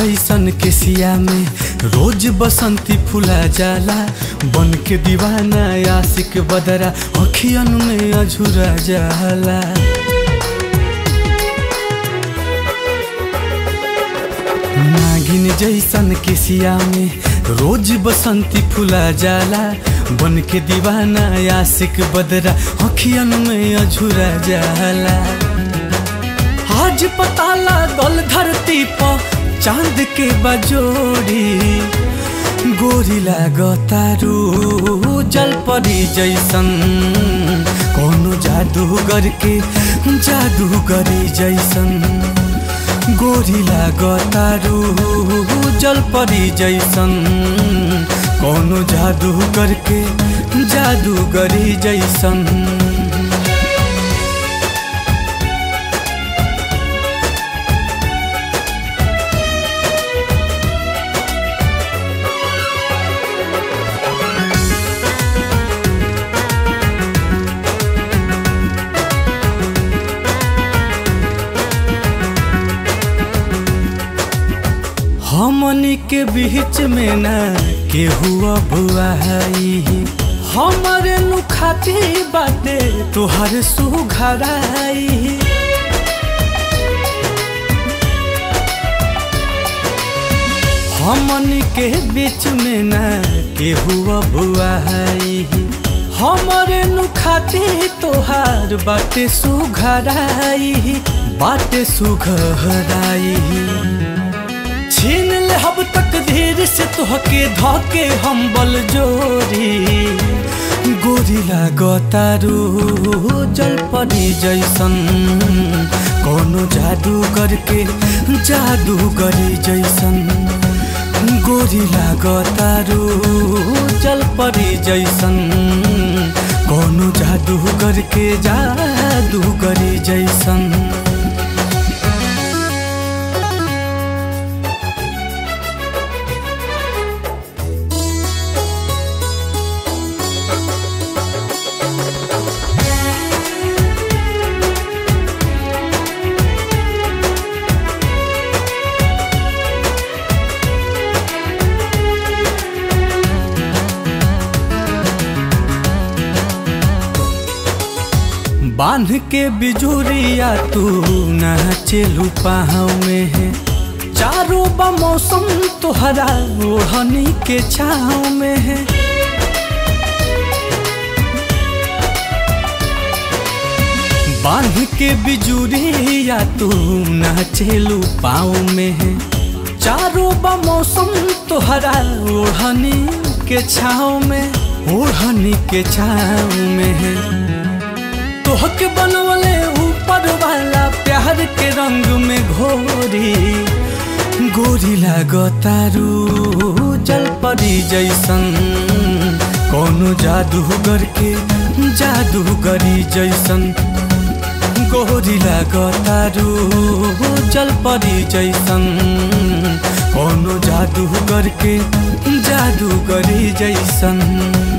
जैसन केसिया में रोज बसंती फुला जाला बन के दीवाना आशिक बदरा अखियन में अझुरा जाला नागिन जैसन केसिया में रोज बसंती फुला जाला बन के दीवाना आशिक बदरा अखियन में अझुरा जाला आज पता लागल धरती पर चांद के बजोड़ी गोरी लागतारू जल परी जैसन कोनो जादूगर के जादूगरी जैसन गोरी लागतारू जल परी जैसन कोनो जादूगर के जादूगरी जैसन हमनी के बीच में ना केहू अब आई हमारे नु खाती बाटे तोहर सुघराई हमनी के बीच में ना केहू अब आई हमारे नु खाती तोहार बाटे सुघराई बाटे सुघराई छीन ले हब तक धीर से तोहके धके हम बल जोरी गोरी लागतारू जल परी जैसन कोनो जादू करके जादू करी जैसन गोरी लागतारू जल परी जैसन कोनो जादू करके जादू करी जैसन बांध के बिजुरिया तू नाचेलू पाँव में है चारों बा मौसम तोहरा ओढ़नी के छाँव में है बांध के बिजुरिया तू नाचेलू पाँव में है चारों बा मौसम तोहरा ओढ़नी के छाँव में ओढ़नी के छाँव में है तोहके बनवले ऊपर वाला प्यार के रंग में घोरी गोरी लागतारू जल परी जैसन कोनो जादूगर के जादूगरी जैसन गोरी लागतारू जल परी जैसन कोनो जादूगर के जादूगरी जैसन